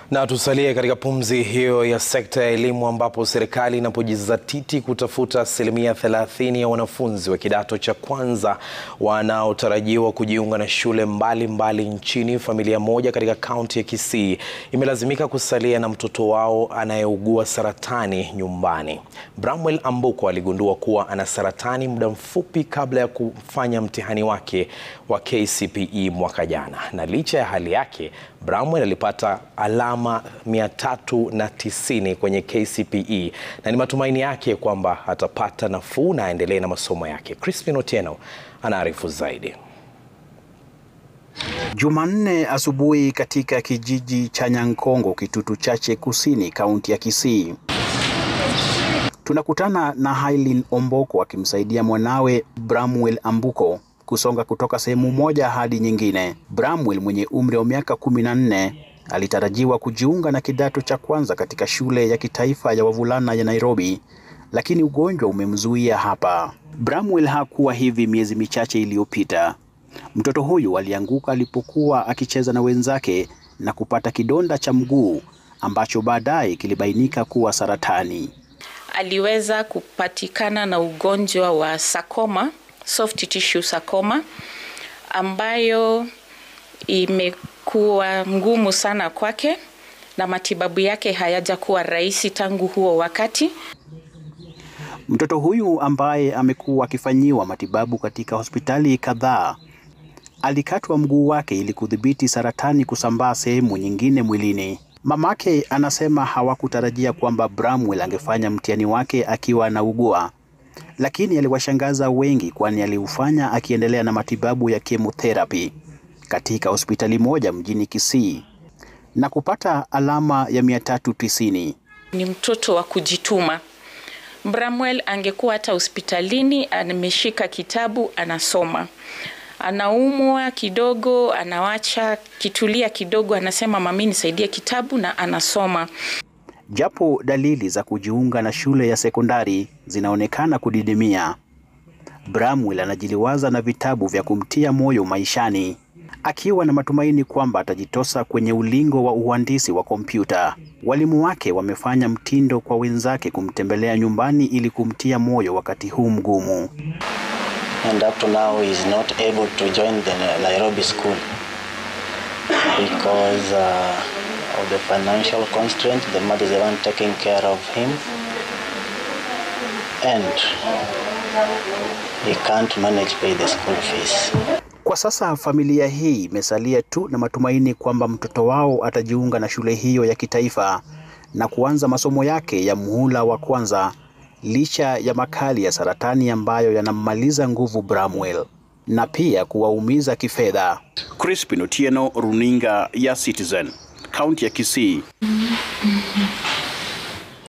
Na tusalie katika pumzi hiyo ya sekta ya elimu ambapo serikali inapojizatiti kutafuta asilimia 30 ya wanafunzi wa kidato cha kwanza wanaotarajiwa kujiunga na shule mbalimbali mbali nchini, familia moja katika kaunti ya Kisii imelazimika kusalia na mtoto wao anayeugua saratani nyumbani. Bramwell Ambuko aligundua kuwa ana saratani muda mfupi kabla ya kufanya mtihani wake wa KCPE mwaka jana, na licha ya hali yake, Bramwell alipata alama 390 kwenye KCPE na ni matumaini yake kwamba atapata nafuu na aendelee na masomo yake. Crispin Otieno anaarifu zaidi. Jumanne asubuhi katika kijiji cha Nyankongo, Kitutu Chache Kusini, kaunti ya Kisii, tunakutana na Hailin Omboko akimsaidia mwanawe Bramwell Ambuko kusonga kutoka sehemu moja hadi nyingine. Bramwell mwenye umri wa miaka kumi na nne alitarajiwa kujiunga na kidato cha kwanza katika shule ya kitaifa ya wavulana ya Nairobi, lakini ugonjwa umemzuia hapa. Bramwell hakuwa hivi miezi michache iliyopita. Mtoto huyu alianguka alipokuwa akicheza na wenzake na kupata kidonda cha mguu ambacho baadaye kilibainika kuwa saratani. Aliweza kupatikana na ugonjwa wa sarcoma, soft tissue sarcoma ambayo imekuwa ngumu sana kwake na matibabu yake hayajakuwa rahisi tangu huo wakati. Mtoto huyu ambaye amekuwa akifanyiwa matibabu katika hospitali kadhaa alikatwa mguu wake ili kudhibiti saratani kusambaa sehemu nyingine mwilini. Mamake anasema hawakutarajia kwamba Bramwell angefanya mtihani wake akiwa anaugua, lakini aliwashangaza wengi, kwani aliufanya akiendelea na matibabu ya chemotherapy katika hospitali moja mjini Kisii na kupata alama ya 390. Ni mtoto wa kujituma. Bramwell angekuwa hata hospitalini ameshika kitabu anasoma, anaumwa kidogo, anawacha kitulia kidogo, anasema mami, nisaidie kitabu, na anasoma. Japo dalili za kujiunga na shule ya sekondari zinaonekana kudidimia, Bramwell anajiliwaza na vitabu vya kumtia moyo maishani, akiwa na matumaini kwamba atajitosa kwenye ulingo wa uhandisi wa kompyuta. Walimu wake wamefanya mtindo kwa wenzake kumtembelea nyumbani ili kumtia moyo wakati huu mgumu. and up to now he is not able to join the Nairobi school because uh, of the financial constraint. The mother is the one taking care of him, and he can't manage pay the school fees. Kwa sasa familia hii imesalia tu na matumaini kwamba mtoto wao atajiunga na shule hiyo ya kitaifa na kuanza masomo yake ya muhula wa kwanza licha ya makali ya saratani ambayo yanammaliza nguvu Bramwell na pia kuwaumiza kifedha. Crispin Otieno, runinga ya Citizen, kaunti ya Kisii.